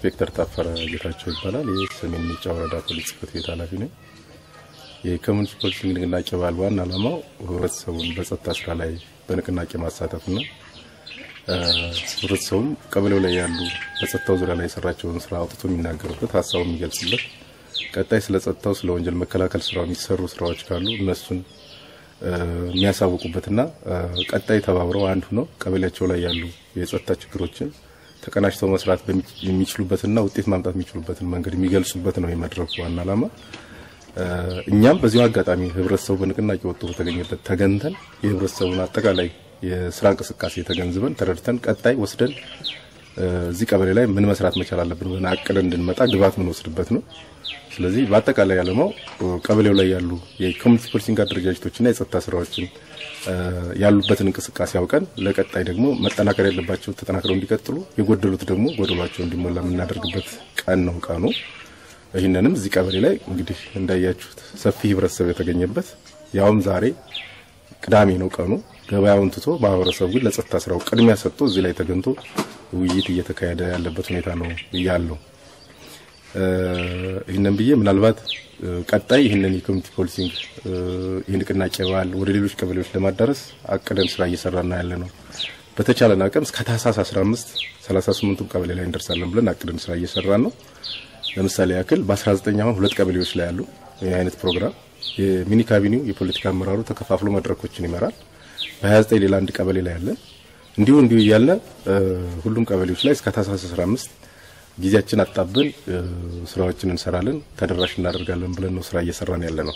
ኢንስፔክተር ታፈረ ጌታቸው ይባላል። ይህ ሰሜን ሜጫ ወረዳ ፖሊስ ጽሕፈት ቤት ኃላፊ ነኝ። የኮሚኒቲ ፖሊሲንግ ንቅናቄ በዓል ዋና ዓላማው ህብረተሰቡን በጸጥታ ስራ ላይ በንቅናቄ ማሳተፍና ህብረተሰቡም ቀበሌው ላይ ያሉ በጸጥታው ዙሪያ ላይ የሰራቸውን ስራ አውጥቶ የሚናገሩበት ሀሳቡ የሚገልጽበት ቀጣይ ስለ ጸጥታው ስለ ወንጀል መከላከል ስራ የሚሰሩ ስራዎች ካሉ እነሱን የሚያሳውቁበትና ቀጣይ ተባብረው አንድ ሆነው ቀበሌያቸው ላይ ያሉ የጸጥታ ችግሮችን ተቀናጅተው መስራት የሚችሉበትና ውጤት ማምጣት የሚችሉበትን መንገድ የሚገልጹበት ነው የመድረኩ ዋና ዓላማ። እኛም በዚሁ አጋጣሚ ህብረተሰቡ በንቅናቄ ወጥቶ በተገኘበት ተገንተን የህብረተሰቡን አጠቃላይ የስራ እንቅስቃሴ ተገንዝበን ተረድተን ቀጣይ ወስደን እዚህ ቀበሌ ላይ ምን መስራት መቻል አለብን ብለን አቅደን እንድንመጣ ግብዓት የምንወስድበት ነው። ስለዚህ በአጠቃላይ ዓላማው ቀበሌው ላይ ያሉ የኮሚኒቲ ፖሊሲንግ አደረጃጀቶችና የጸጥታ ስራዎችን ያሉበትን እንቅስቃሴ አውቀን ለቀጣይ ደግሞ መጠናከር ያለባቸው ተጠናክረው እንዲቀጥሉ፣ የጎደሉት ደግሞ ጎደሏቸው እንዲሞላ የምናደርግበት ቀን ነው ቀኑ። ይህንንም እዚህ ቀበሌ ላይ እንግዲህ እንዳያችሁት ሰፊ ህብረተሰብ የተገኘበት ያውም ዛሬ ቅዳሜ ነው ቀኑ። ገበያውን ትቶ ማህበረሰቡ ግን ለጸጥታ ስራው ቅድሚያ ሰጥቶ እዚህ ላይ ተገኝቶ ውይይት እየተካሄደ ያለበት ሁኔታ ነው ያለው። ይህንን ብዬ ምናልባት ቀጣይ ይህንን የኮሚኒቲ ፖሊሲንግ ይህ ንቅናቄ በዓል ወደ ሌሎች ቀበሌዎች ለማዳረስ አቅደን ስራ እየሰራና ያለ ነው። በተቻለን አቅም እስከ ታህሳስ 15 38ቱም ቀበሌ ላይ እንደርሳለን ብለን አቅደን ስራ እየሰራን ነው። ለምሳሌ ያክል በ19 አሁን ሁለት ቀበሌዎች ላይ ያሉ ይህ አይነት ፕሮግራም የሚኒ ካቢኔው የፖለቲካ አመራሩ ተከፋፍሎ መድረኮችን ይመራል። በ29 ሌላ አንድ ቀበሌ ላይ ያለን እንዲሁ እንዲሁ እያለ ሁሉም ቀበሌዎች ላይ እስከ ታህሳስ 15 ጊዜያችን አጣብን ስራዎችን እንሰራለን፣ ተደራሽ እናደርጋለን ብለን ነው ስራ እየሰራን ያለ ነው።